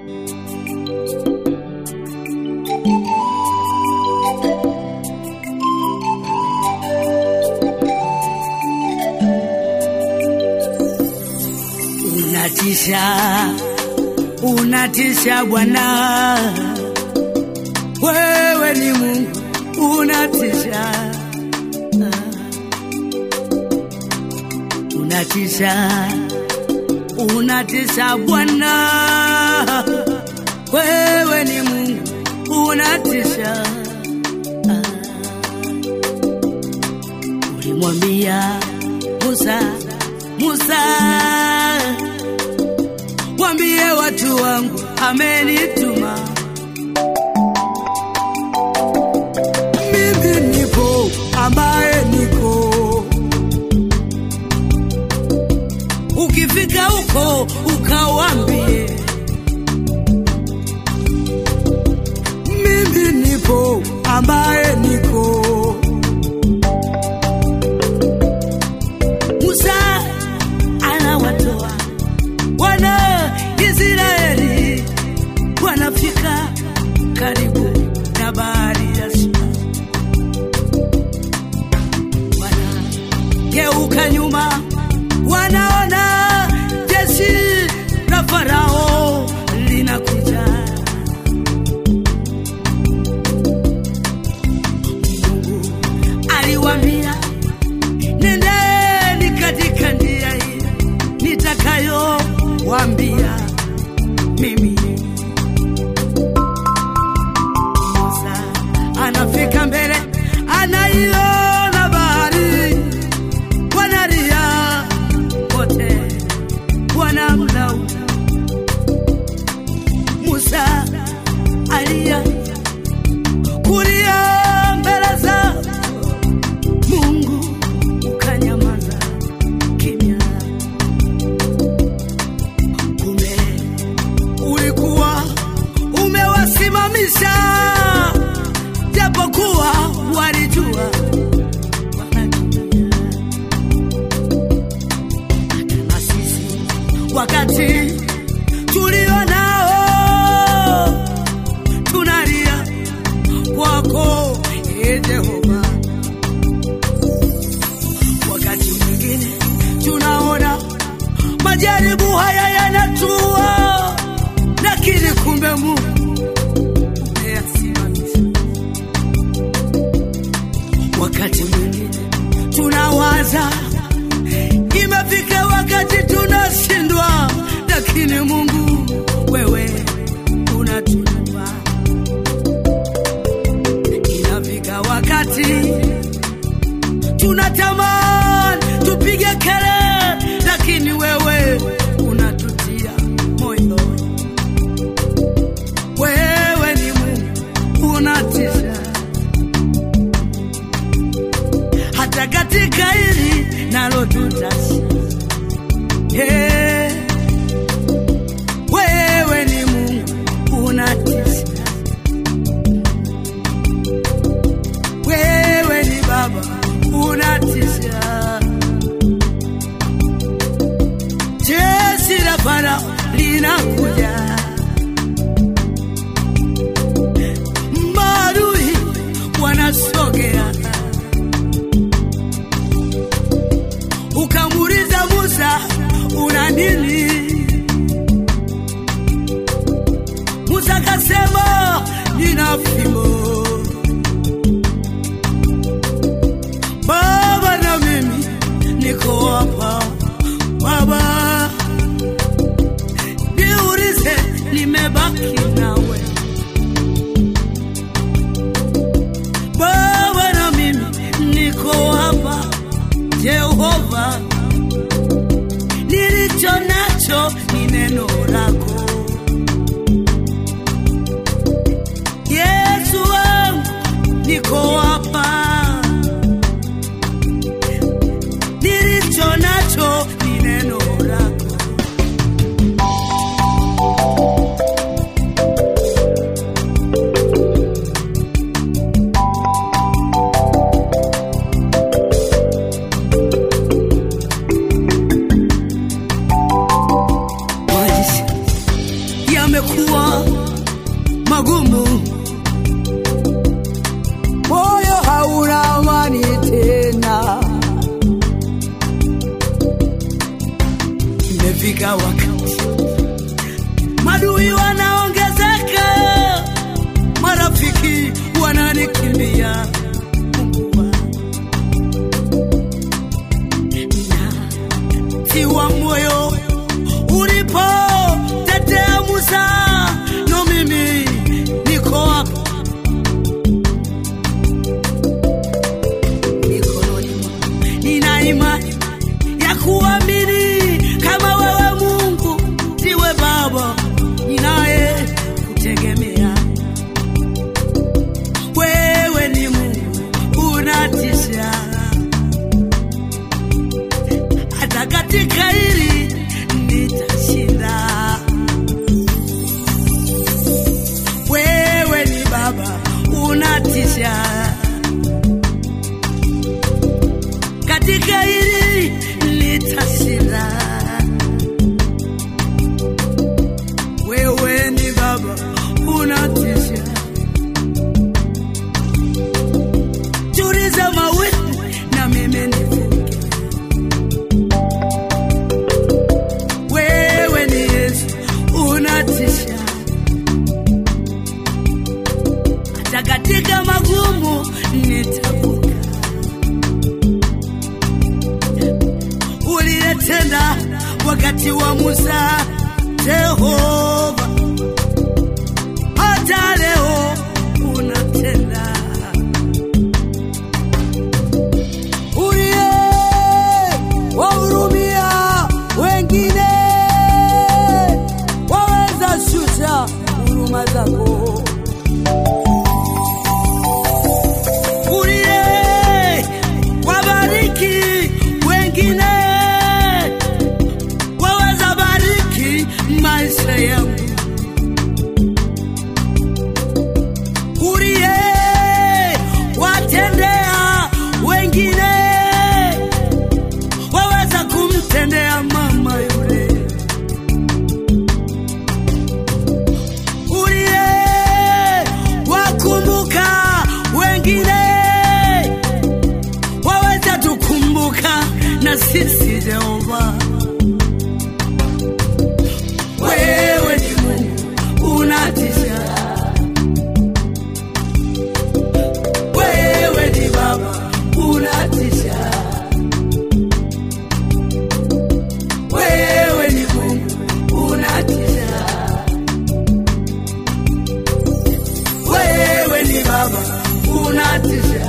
Unatisha, unatisha Bwana, wewe ni Mungu, unatisha, unatisha, unatisha Bwana, wewe ni Mungu, unatisha. Ulimwambia Musa, Musa Wambie watu wangu amenituma. Mimi nipo ambaye niko. Ukifika huko ukawambie, mimi nipo ambaye niko. Musa anawatoa wana Israeli wanafika karibu na bahari ya Shamu, wanageuka nyuma, wanaona jeshi la Farao linakuja. Mungu aliwaambia, nendeni katika njia hii nitakayowaambia mimi. Musa anafika mbele, anaiona bahari, wanalia wote, wanamlaumu Musa alia kulia mbele za Mungu, ukanyamaza kimya. Kumbe ulikuwa umewasimamisha, japokuwa walijua wanakimbia. Hata na sisi wakati tulio nao tunalia kwako, ee Jehova. Wakati mwingine tunaona majaribu haya yanatua, lakini kumbe Mungu umeyasimamisha. Wakati mwingine tunawaza imefika wakati tunashindwa, lakini Mungu wewe unatunua. Inafika wakati tunatamani tupige kelele, lakini wewe unatutia moyo. Wewe ni Mungu unatisha, hata katika hili nalo tutashinda. Hey, wewe ni Mungu unatisha, wewe ni Baba unatisha. Jeshi la Farao linakuja, maadui wanasogea. Ukamuuliza Musa, una nini? Musa akasema, nina fimbo Baba na mimi niko hapa Baba, niulize, nimebaki nawe Baba na mimi niko hapa Jehova, nilicho nacho ni neno lako Yesu wangu, niko hapa nilicho nacho ni neno lako. Maisha yamekuwa magumu, moyo hauna amani tena. imefika wakati madui wanaongezeka, marafiki wananikimbia. Mungu wangu, tiwa moyo ulipo tetea Musa, no mimi niko hapa mikononi mwako. Nina imani ya kuamini kama wewe Mungu ndiwe Baba ninaye kutegemea. Wewe ni Mungu unatisha, hata katika hili nitashinda. Wewe ni Baba unatisha katika hili nitashinda. Wewe ni Baba unatisha, tuliza mawimbi na mimi nivuke. Wewe ni Yesu unatisha, hata katika magumu nitavuka. uliyetenda wakati wa Musa, Jehova, hata leo unatenda. uliye wahurumia wengine, waweza shusha huruma zako. Uliye wabariki wengine, waweza bariki maisha yangu. Uliye watendea wengine, waweza kumtendea mama yule. Uliye wakumbuka wengine, waweza tukumbuka na sisi Jehova. Wewe ni Mungu unatisha, wewe ni Baba unatisha, wewe ni Mungu unatisha, wewe ni Baba unatisha.